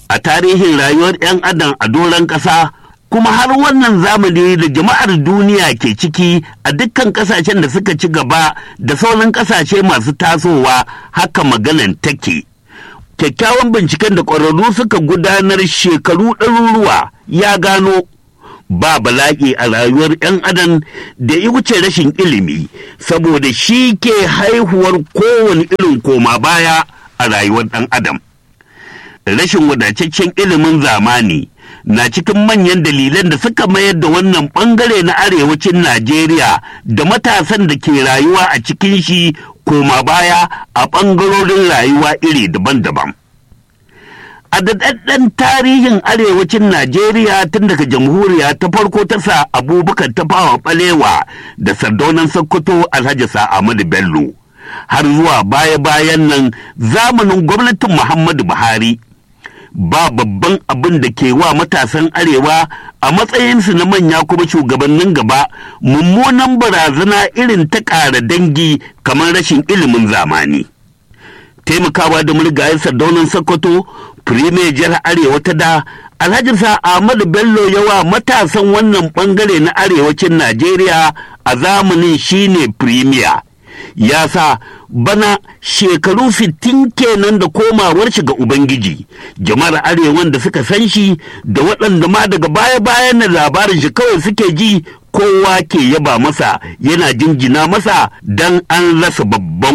a tarihin rayuwar 'yan adam a doron ƙasa kuma har wannan zamani da jama'ar duniya ke ciki a dukkan ƙasashen da suka ci gaba da sauran ƙasashe masu tasowa haka maganan take kyakkyawan binciken da ƙwararru suka gudanar shekaru ɗaruruwa ya gano ba bala'i a rayuwar 'yan adam da ya wuce rashin ilimi saboda shi ke haihuwar kowane irin koma baya a rayuwar ɗan adam rashin wadataccen ilimin zamani na cikin manyan dalilan da suka mayar da wannan bangare na arewacin Najeriya da matasan da ke rayuwa a cikin shi koma baya a bangarorin rayuwa iri daban-daban. A daɗaɗɗen tarihin arewacin Najeriya tun daga jamhuriya ta farko ta sa abubakar ta fawa ɓalewa da sardaunan Sokoto Alhaji Ahmadu Bello. Har zuwa baya-bayan nan zamanin gwamnatin Muhammadu Buhari. ba babban abin da ke wa matasan arewa a matsayinsu na manya kuma shugabannin gaba mummunan barazana irin ta ƙara dangi kamar rashin ilimin zamani taimakawa da murgayen sardaunan sokoto firimiyar jihar arewa ta da alhaji sa ahmadu bello yawa matasan wannan bangare na arewacin najeriya a zamanin shine firimiya ya sa bana shekaru sittin kenan da komawar shi ga Ubangiji, jama'ar arewan da suka san shi da waɗanda ma daga baya-bayan na labarin shi kawai suke ji kowa ke yaba masa yana jinjina masa don an rasa babban